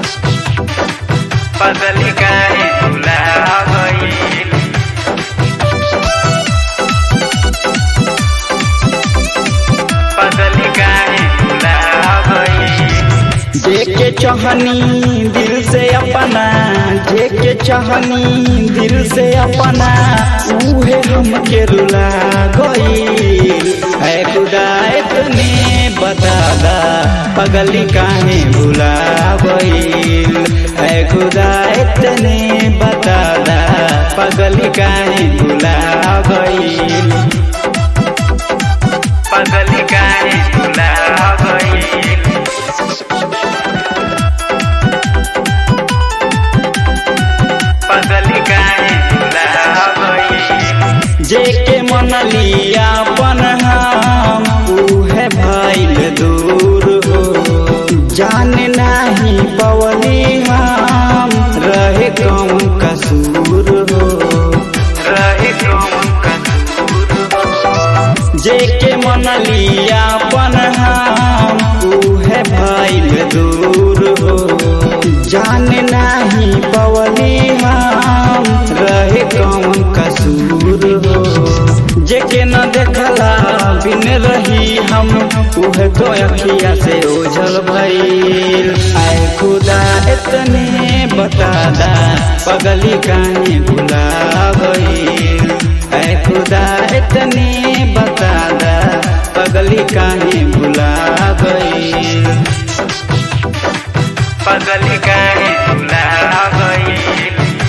पगली काहे भुला गईल पगली काहे भुला गईल जेके चाहनी दिल से अपना जेके चाहनी दिल से अपना उहे हमके रुला गई है खुदा इतने बता दा पगली काहे भुला गई है खुदा इतने बता दा पगली काहे भुला गई पगली काहे भुला गईल पगली काहे भुला गईल जेके मनली अपन हम उहे भइल दूर हो जान नाही पवली हम रहे कौन कसूर हो रहे कौन कसूर हो जेके मनली अपन हम उहे भइल दूर हो जान नाही पवली हम रहे कौन कसूर हो जेके न देखला बिन रही हम उहे तो अखिया से ओझल भइल आए खुदा इतने बता दा पगली काहे भुला गईल ऐ खुदा इतने बता दा पगली काहे भुला गईल पगली काहे भुला गईल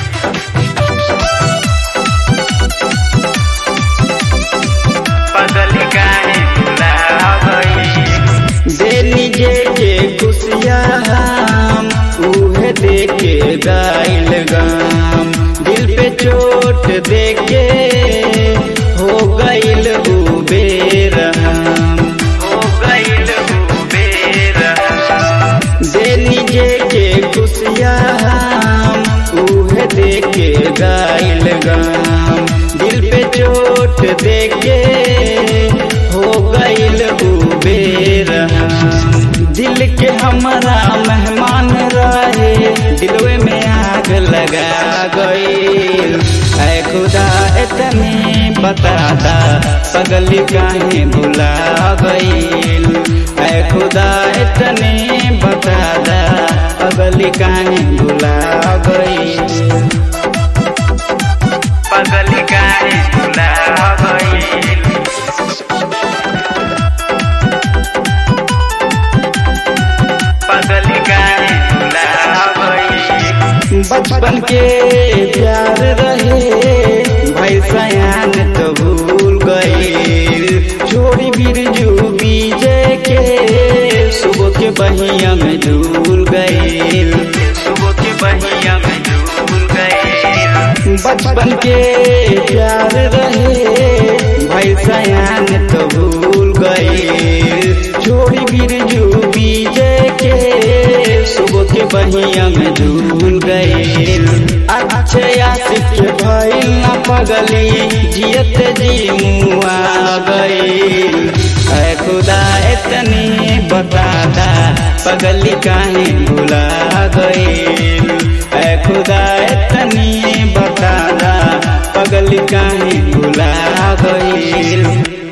पगली काहे भुला गईल देनी जे के खुशिया हम उहे देके गाइल गाम दिल पे चोट देके हो गइल उ बेरहम हो गईल बेर देनी जे के खुशिया हम उहे देके गाइल गाम दिल पे चोट देके हो गइल उ बेरहम दिल के हमारा मेहमान रहे दिलवे में आग लगा गइल ऐ खुदा इतने बता दा पगली काहे भुला गइल ऐ खुदा इतने बता दा पगली काहे भुला गइल पगली काहे भुला गईल पगली काहे भुला गईल बचपन के प्यार रहे भाई सयान तो भूल गए छोड़ी बिरजू बीजे के सुबह के बहिया में झूल गए सुबह के बहिया में झूल गए बचपन के प्यार रहे भाई सयान तो भूल गए छोड़ी बिरजू बीजे के सुबह के बहिया में झूल गए अच्छे आशिक के भइल न पगली जियत जी मुआ गइल ऐ खुदा इतने बता दा पगली काहे भुला गइल ऐ खुदा इतने बता दा पगली काहे भुला गइल